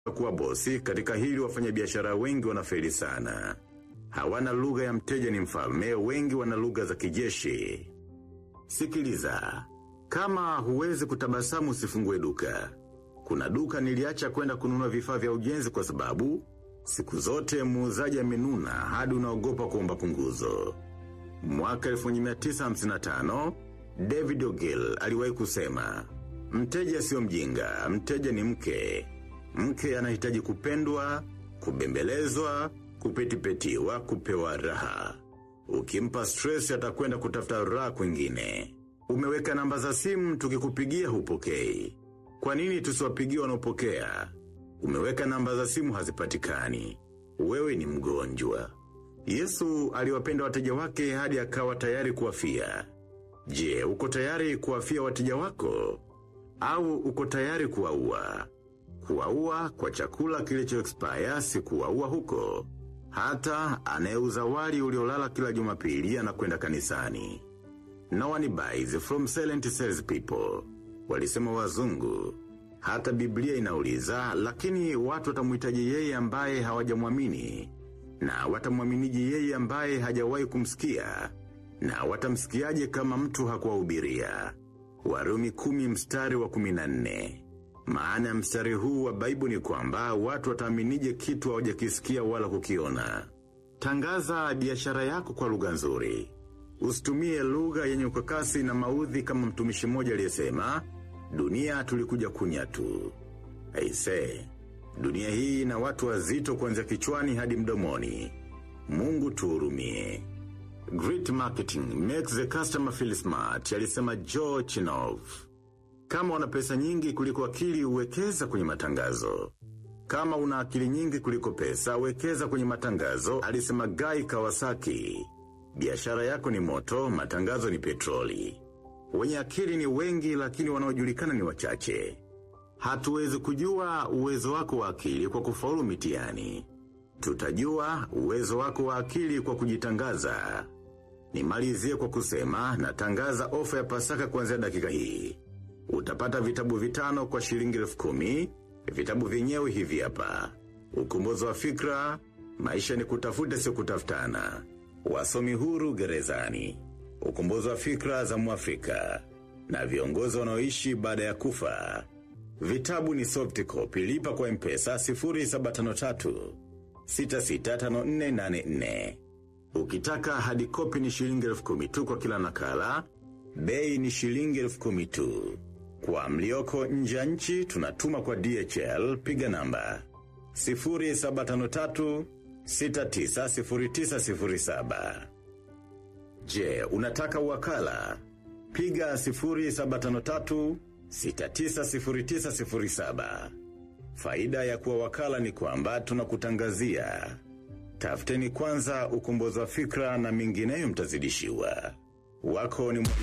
kuwa bosi katika hili wafanyabiashara wengi wanafeli sana. Hawana lugha ya mteja ni mfalme, wengi wana lugha za kijeshi. Sikiliza, kama huwezi kutabasamu usifungue duka. Kuna duka niliacha kwenda kununua vifaa vya ujenzi kwa sababu siku zote muuzaji amenuna hadi unaogopa kuomba punguzo. Mwaka 1955, David O'Gill aliwahi kusema, mteja sio mjinga, mteja ni mke. Mke anahitaji kupendwa, kubembelezwa, kupetipetiwa, kupewa raha. Ukimpa stress atakwenda kutafuta raha kwingine. Umeweka namba za simu tukikupigia hupokei. Kwa nini tusiwapigie wanaopokea? Umeweka namba za simu hazipatikani. Wewe ni mgonjwa. Yesu aliwapenda wateja wake hadi akawa tayari kuwafia. Je, uko tayari kuwafia wateja wako? Au uko tayari kuwaua? Kuwaua kwa chakula kilicho expire si kuwaua huko. Hata anayeuza wali uliolala kila jumapili anakwenda kanisani. No one buys from silent sales people. Walisema wazungu. Hata Biblia inauliza, lakini watu watamuhitaji yeye ambaye hawajamwamini na watamwaminiji yeye ambaye hajawahi kumsikia, na watamsikiaje kama mtu hakuwahubiria. Warumi kumi mstari wa kuminane. Maana ya mstari huu wa baibu ni kwamba watu wataaminije kitu hawajakisikia wala kukiona. Tangaza biashara yako kwa lugha nzuri. Usitumie lugha yenye ukakasi na maudhi kama mtumishi mmoja aliyesema, dunia tulikuja kunya tu. Aise, dunia hii na watu wazito kuanzia kichwani hadi mdomoni. Mungu tuhurumie. Great marketing makes the customer feel smart, alisema Joe Chinov. Kama una pesa nyingi kuliko akili uwekeza kwenye matangazo. Kama una akili nyingi kuliko pesa, wekeza kwenye matangazo, alisema Guy Kawasaki. Biashara yako ni moto, matangazo ni petroli. Wenye akili ni wengi lakini wanaojulikana ni wachache. Hatuwezi kujua uwezo wako wa akili kwa kufaulu mitihani. Tutajua uwezo wako wa akili kwa kujitangaza. Nimalizie kwa kusema natangaza ofa ya pasaka kuanzia dakika hii. Utapata vitabu vitano kwa shilingi elfu kumi, vitabu vyenyewe hivi hapa. Ukombozi wa fikra, maisha ni kutafuta sio kutafutana. Wasomi huru gerezani. Ukombozi wa fikra za Mwafrika. Na viongozi wanaoishi baada ya kufa. Vitabu ni soft copy lipa kwa mpesa 0753 665484. Ukitaka hadi kopi ni shilingi elfu kumi tu kwa kila nakala, bei ni shilingi elfu kumi tu. Kwa mlioko nje ya nchi tunatuma kwa DHL piga namba 0753 690907. Je, unataka wakala? Piga 0753 690907. Faida ya kuwa wakala ni kwamba tunakutangazia. Tafuteni kwanza ukombozi wa fikra na mingineyo mtazidishiwa. Wako ni